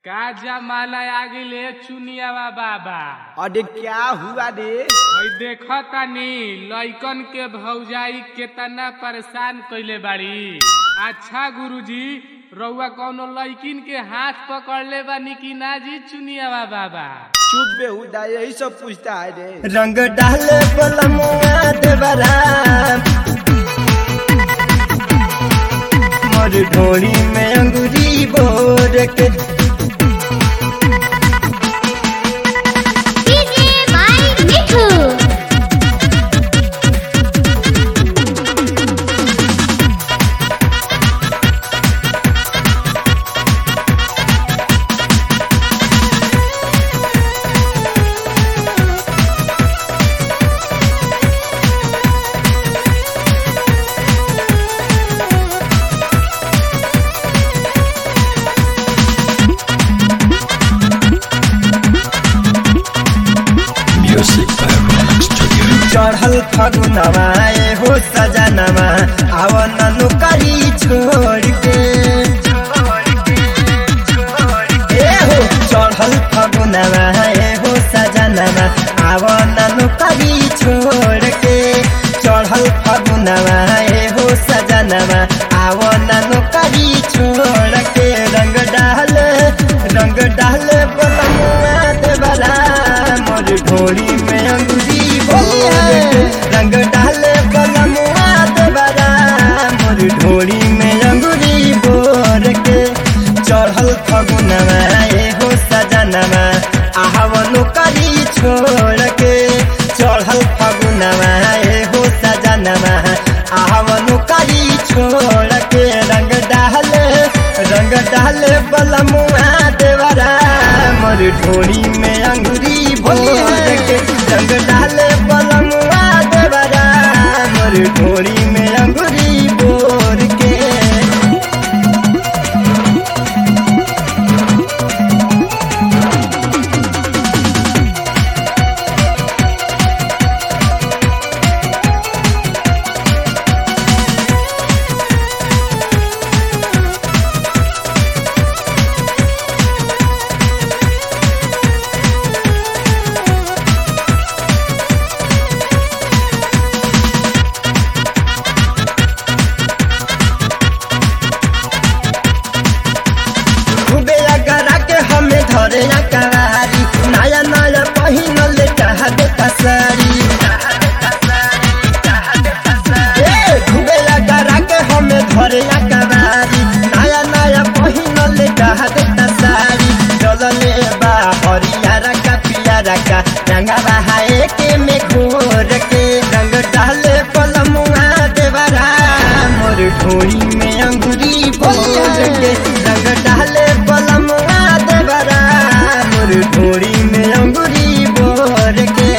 का जमाना आ गइले चुनियावा बाबा अरे क्या हुआ रे हई देखा तानी लइकन के भौजाई केतना परेशान कइले बाड़ी अच्छा गुरुजी रउआ कौनो लइकिन के हाथ पकड़ले बानी कि ना जी चुनियावा बाबा चुप बेहुदा यही सब पूछता है रे रंग डाले बलमुआ देवरा मोर ढोली में अंगूरी बोर के DJ by Mithu. चढ़ल फगुनवा ए हो सजनवा आवन नुकरी छोड़ के ए हो चढ़ल फगुनवा ए हो सजनवा आवन नुकरी छोड़ के चढ़ल फगुनवा ए हो सजनवा आवन नुकरी छोड़ के रंग डाल रंग डाल बलमुआ देवला मोर ढोली में अंगूरी बोल के रंग डाल बलमुआ देवला मोर ढोली में अंगूरी बोर के चढ़ल फगुनवा ए हो सजनवा आहवनु करी छोड़ के चढ़ल फगुनवा ए हो सजनवा आहवनु करी छोड़ के रंग डाल रंग डाल बलमुआ देवरा मोर ढोली में अंगूरी भोर के रंग डाल बलमुआ देवरा मोर ढोली में अंगूरी भोर के खूबे अगरा के हमें धरे अकरारी नया नया पहिनल कहबे कसरी ए, खूबे अगरा के हमें धरे अकरारी नया नया पहिनल कहबे कसरी चलले बा हरियारा का पियारा का रंगा बहाए के में घोर के रंग डाले पलमुआ देवरा मोर ढोली में अंगूरी भोर के रंग डाले पलमुआ देवरा मोर ढोली में अंगूरी भोर के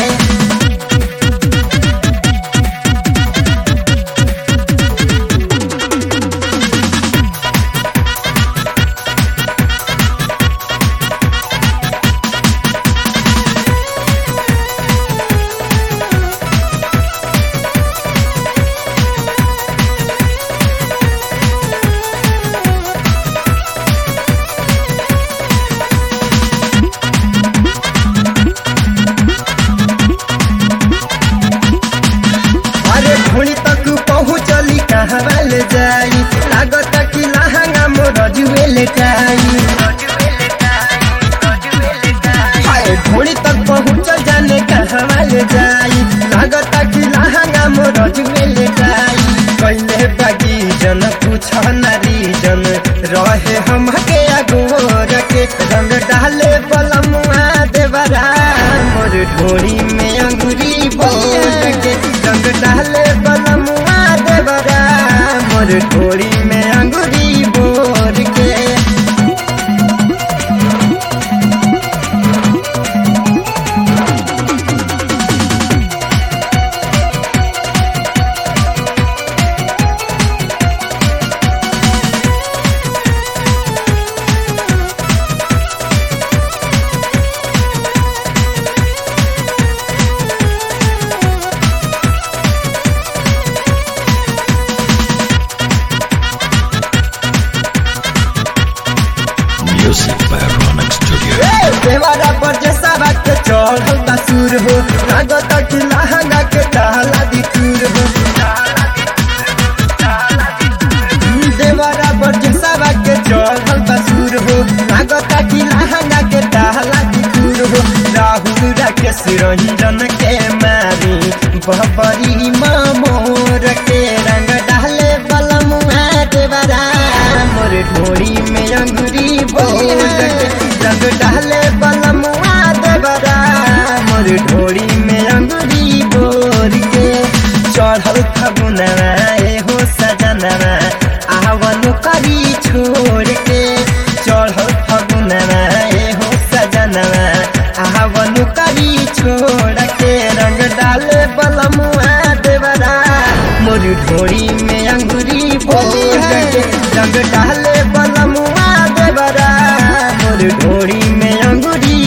अरे घोड़ी तक पहुँचली कहाँ ले जाई लागत कि लहंगा मोर जुए ले जाई हाय घोड़ी तक पहुँच जाने कहाँ ले जाई लागत कि लहंगा मोर जुए ले जाई कैले बागी जन पूछ नारी जन रहे हम के अगोर के रंग डाले बलमुआ देवरा मोर ढोरी में अंगूरी बोल के रंग डाले बलमुआ देवरा मोर ढोरी में अंगूरी बोर के ए, देवारा पर जैसा बात के चढ़ल बा सुर हो लागत कि लहंगा के डाला दी टूर हो देवारा पर जैसा बात के चढ़ल बा सुर हो लागत कि लहंगा के डाला दी टूर हो राहुल राकेश रंजन के मारी बहबरी मोर के रंग डाले बलमुआ देवरा मोर ढोरी में अंगुरी बोर के रंग डाले बलमुआ देवरा मोर ढोरी में अंगुरी बोर के चढ़ल फगुनवा ए हो सजनवा आवन करी छोड़ के चढ़ल फगुनवा ए हो सजनवा आवन करी छोड़ के रंग डाले बलमुआ देवरा मोर ढोरी में अंगुरी बोल के रंग डाले बलमुआ देवरा मोर ढोरी में अंगुरी